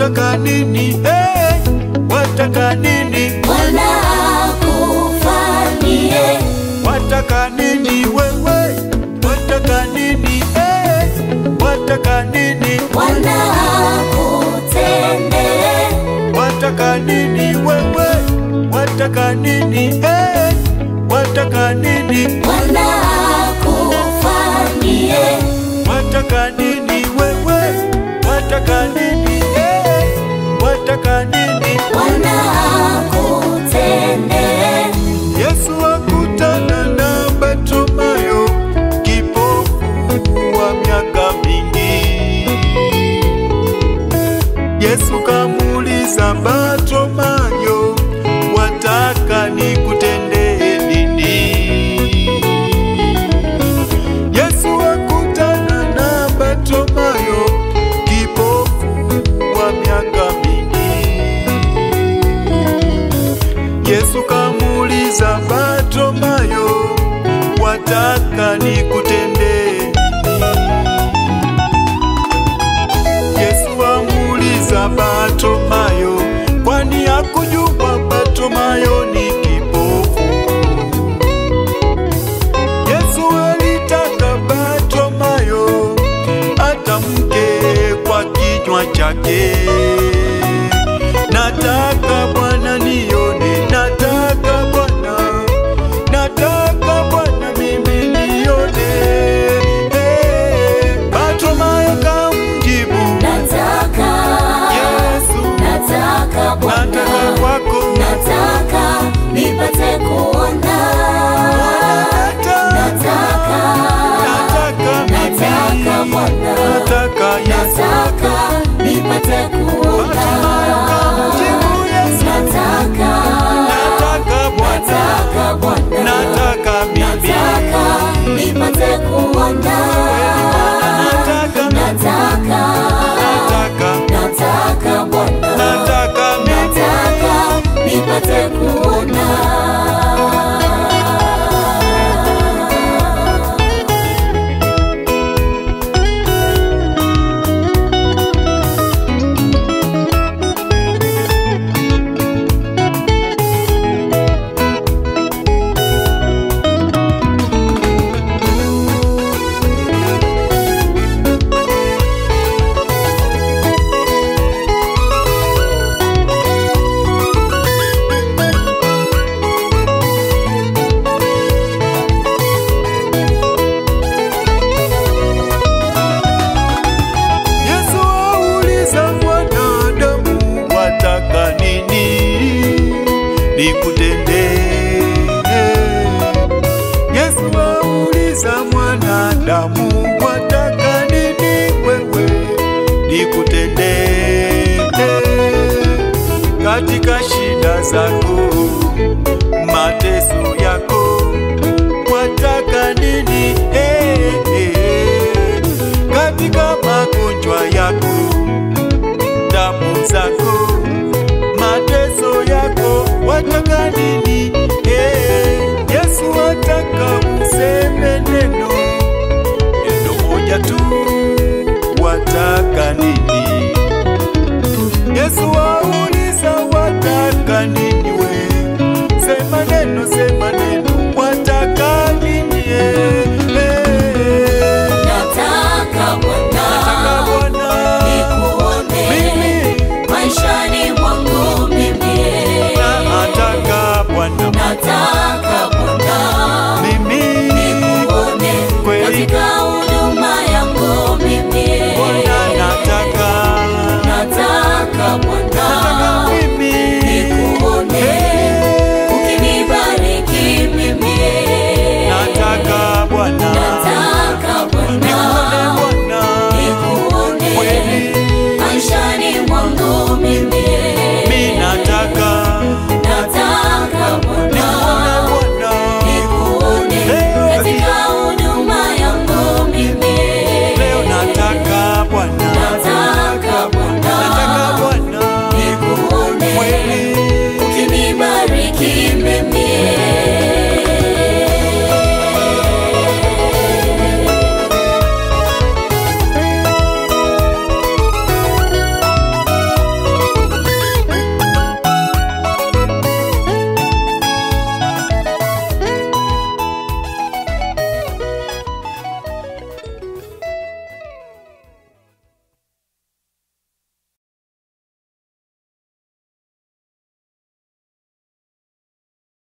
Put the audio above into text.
wataka nini? Hey, wataka nini? Bwana akufanyie, Wataka nini wewe? Wataka nini? Hey, wataka nini? Bwana akutendee, Wataka nini wewe? Wataka nini? Hey, wataka nini? Bwana akufanyie, Wataka nini wewe? Wataka nini? Hey, wataka nini? Bwana akutendee. Yesu akutana na Bartimayo, kipofu wa miaka mingi. Yesu kamuuliza Bartimayo, wataka nikutendee nini? Yesu akutana na Bartimayo, kipofu wa miaka mingi. Yesu kamuuliza Bartimayo, wataka nikutendee nini? Yesu amuuliza Bartimayo, kwani hakujua Bartimayo ni kipofu? Yesu alitaka Bartimayo atamke kwa kinywa chake, nataka Bwana nione, nataka Bwana, nataka Bwana mimi nione. Hey, Bartimayo kamjibu Nataka, Yesu, nataka Bwana, nataka kwako nataka nipate kuona. Nataka, nataka nataka mimi, Bwana, nataka Yesu. nataka nipate kuona. Kamjibu Yesu, Nataka, nataka Bwana, nataka Bwana, nataka mimi, nataka nipate kuona. nataka Nataka, nataka nataka Bwana, nataka mimi. nataka nipate kuona. Yesu auliza mwanadamu, wataka nini nikutendee? Yesu auliza mwanadamu, wataka nini wewe nikutendee? Katika shida zako, mateso yako, wataka nini? Eh, eh, katika magonjwa yako, damu zako, mateso yako, wataka nini? Eh, Yesu wataka useme neno neno moja tu, wataka nini? Yesu wauliza wataka nini we? Sema neno, sema neno, wataka nini? Eh, eh. Nataka Bwana, Nataka Bwana nikuone mimi, maishani mwangu mimi. nataka Bwana Nataka Bwana, mimi, nikuone Kweli. katika huduma yangu mimi. Bwana nataka, Nataka Bwana, nataka mimi, nikuone Eh, ukinibariki mimi. nataka Bwana Nataka nikuone Bwana, Bwana nikuone kweli, maishani mwangu mimi. mi nataka Nataka Bwana, nikuone Bwana nikuone Leo katika huduma yangu mimi. leo nataka Bwana Nataka Bwana, nataka Bwana nikuone kweli ukinibariki mimi.